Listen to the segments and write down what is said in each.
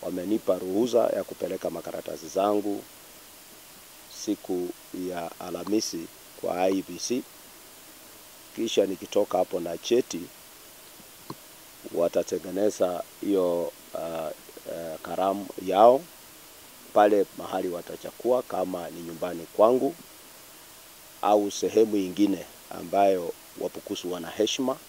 wamenipa ruhusa ya kupeleka makaratasi zangu siku ya Alhamisi kwa IEBC, kisha nikitoka hapo na cheti watatengeneza hiyo uh, uh, karamu yao pale mahali watachakua, kama ni nyumbani kwangu au sehemu ingine ambayo Wapukusu wana heshima,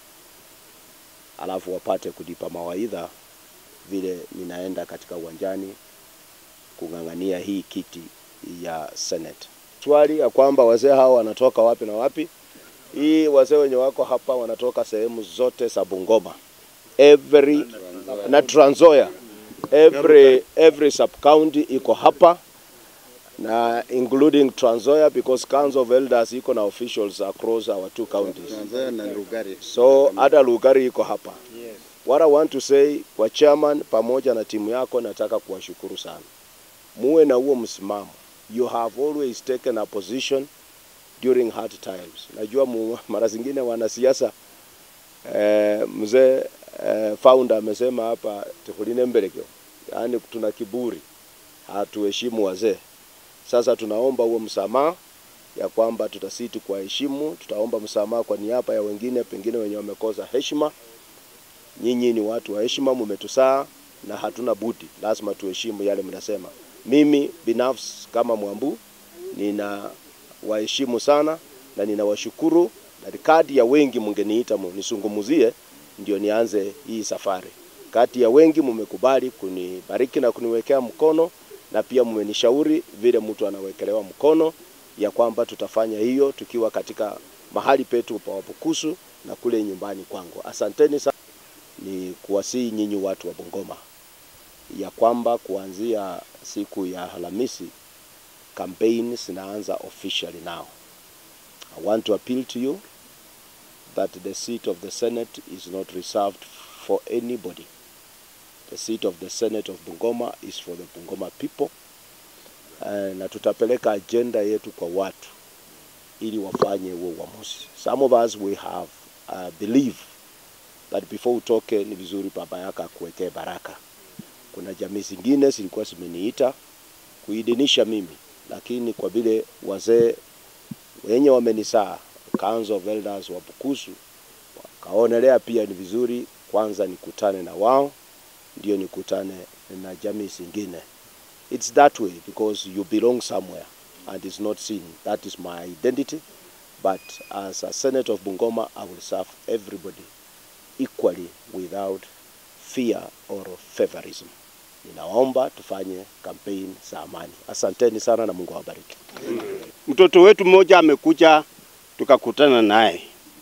alafu wapate kulipa mawaidha vile ninaenda katika uwanjani kung'ang'ania hii kiti ya Senate. Swali ya kwamba wazee hao wanatoka wapi na wapi? Hii wazee wenye wako hapa wanatoka sehemu zote za Bungoma, every na Trans Nzoia, every every sub county iko hapa na including Trans Nzoia because Council of Elders iko na officials across our two counties. na Lugari. So hata Lugari iko hapa. What I want to say kwa chairman pamoja na timu yako, nataka kuwashukuru sana. Muwe na huo msimamo. You have always taken a position during hard times. Najua mu, mara zingine wanasiasa eh, mzee eh, founder amesema hapa tukuline mbelekeo, yaani tuna kiburi, hatuheshimu wazee. Sasa tunaomba huo msamaha ya kwamba tutasiti kwa heshimu, tutaomba msamaha kwa niaba ya wengine pengine wenye wamekosa heshima. Nyinyi ni watu wa heshima, mmetusaa na hatuna budi, lazima tuheshimu yale mnasema. Mimi binafsi kama Mwambu nina waheshimu sana na ninawashukuru, na kati ya wengi mngeniita nisungumuzie ndio nianze hii safari. Kati ya wengi mmekubali kunibariki na kuniwekea mkono, na pia mmenishauri vile mtu anawekelewa mkono ya kwamba tutafanya hiyo tukiwa katika mahali petu pa Wabukusu na kule nyumbani kwangu. Asanteni sana. Ni kuwasihi nyinyi watu wa Bungoma ya kwamba kuanzia siku ya Alhamisi campaign zinaanza officially now. I want to appeal to you that the seat of the Senate is not reserved for anybody. The seat of the Senate of Bungoma is for the Bungoma people. Uh, na tutapeleka agenda yetu kwa watu ili wafanye huo uamuzi. Some of us we have uh, believe that before utoke ni vizuri baba yako akuwekee baraka. Kuna jamii zingine zilikuwa zimeniita kuidhinisha mimi, lakini kwa vile wazee wenye wamenisaa Council of Elders wa Bukusu wakaonelea pia ni vizuri kwanza nikutane na wao ndio nikutane na jamii zingine. It's that way because you belong somewhere and it's not seen. That is my identity. But as a Senator of Bungoma, I will serve everybody equally without fear or favorism. Ninaomba tufanye campaign za amani. Asanteni sana na Mungu awabariki. Mtoto wetu mmoja amekuja tukakutana naye,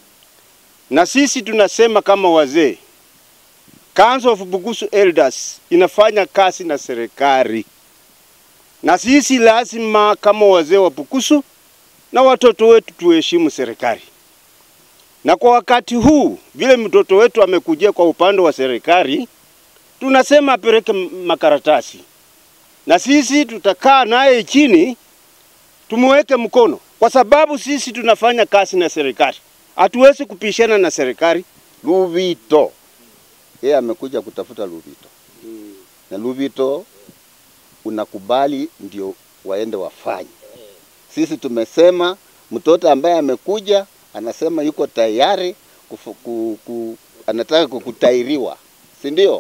na sisi tunasema kama wazee, Council of Bukusu Elders inafanya kazi na serikali, na sisi lazima kama wazee wa Bukusu na watoto wetu tuheshimu serikali. Na kwa wakati huu vile mtoto wetu amekujia kwa upande wa serikali, tunasema apeleke makaratasi, na sisi tutakaa naye chini tumuweke mkono, kwa sababu sisi tunafanya kazi na serikali, hatuwezi kupishana na serikali. Luvito yeye amekuja kutafuta Luvito na Luvito unakubali ndio waende wafanye. Sisi tumesema mtoto ambaye amekuja anasema yuko tayari kufu, ku, ku, anataka kukutairiwa, si ndio?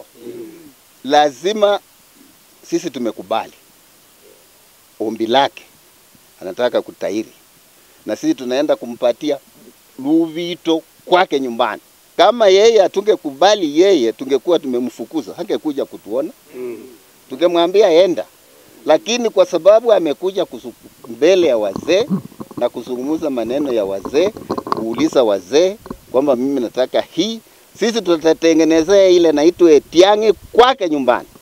Lazima sisi tumekubali ombi lake, anataka kutairi, na sisi tunaenda kumpatia Luvito kwake nyumbani. Kama yeye hatungekubali yeye, tungekuwa tumemfukuza, hangekuja kutuona, tungemwambia enda, lakini kwa sababu amekuja kusu- mbele ya wazee na kuzungumza maneno ya wazee, kuuliza wazee kwamba mimi nataka hii, sisi tutatengenezea ile naitwa Etiang'i kwake nyumbani.